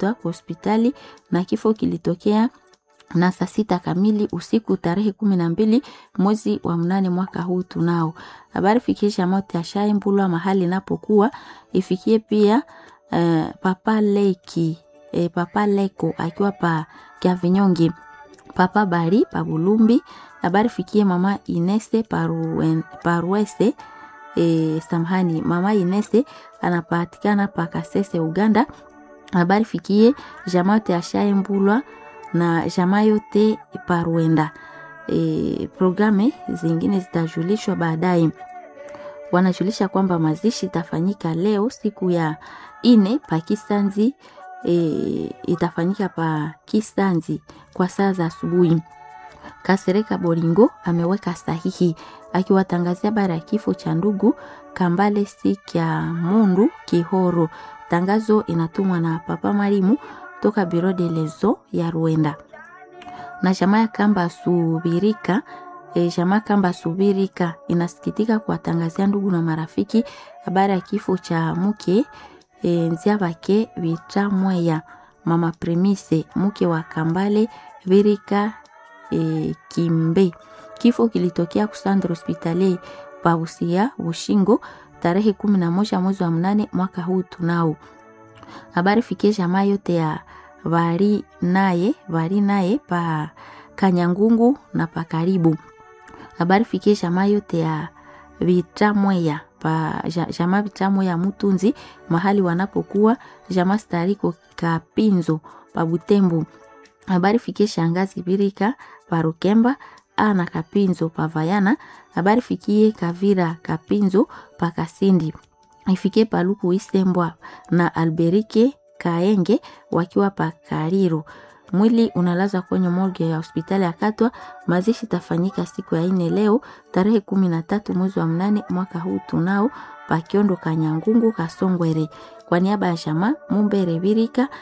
imeletwa kwa hospitali na kifo kilitokea na saa sita kamili usiku tarehe kumi na mbili mwezi wa mnane mwaka huu tunao. Habari fikisha mote ashaimbulwa mahali inapokuwa ifikie pia uh, papa leki eh, papa leko akiwa pa Kiavinyonge, papa bari pa Bulumbi. Habari fikie mama Inese paruen, paruese e, samhani mama Inese anapatikana pa Kasese Uganda. Habari fikie jamaa yote ashaimbulwa na jamaa yote paruenda. E, programe zingine zitajulishwa baadaye. Wanajulisha kwamba mazishi itafanyika leo siku ya ine pa Kisanzi e, itafanyika pa Kisanzi kwa saa za asubuhi. Kasereka Boringo ameweka sahihi akiwatangazia habari ya kifo cha ndugu Kambale Sikya Mundu Kihoro. Tangazo inatumwa na Papa Marimu toka Biro de Lezo ya Rwanda na jamaa ya Kamba Subirika. E, jamaa Kamba Subirika inasikitika kuwatangazia ndugu na marafiki habari ya kifo cha mke e, nzia bake Bitamweya mama Premise mke wa Kambale Virika e, Kimbe. Kifo kilitokea kusandra hospitali pausia Bushingo tarehe kumi na moja mwezi wa mnane mwaka huu tunao. Habari fikie jamaa yote ya vari naye vari naye pa Kanyangungu na pa karibu. Habari fikie jamaa yote ya Vitamweya pa jamaa Vitamweya Mutunzi mahali wanapokuwa jamaa Stariko Kapinzo pa Butembo. Habari fikie shangazi Birika pa Rukemba ana Kapinzo pa Vayana. Habari fikie Kavira Kapinzo pa Kasindi. Ifikie Paluku Isembwa na Alberike Kaenge wakiwa pa Kariro. Mwili unalazwa kwenye morgue ya hospitali ya Katwa. Mazishi tafanyika siku ya ine leo tarehe kumi na tatu mwezi wa mnane mwaka huu tunao pa Kiondo Kanyangungu Kasongwere. Kwa niaba ya jamaa Mumbere Birika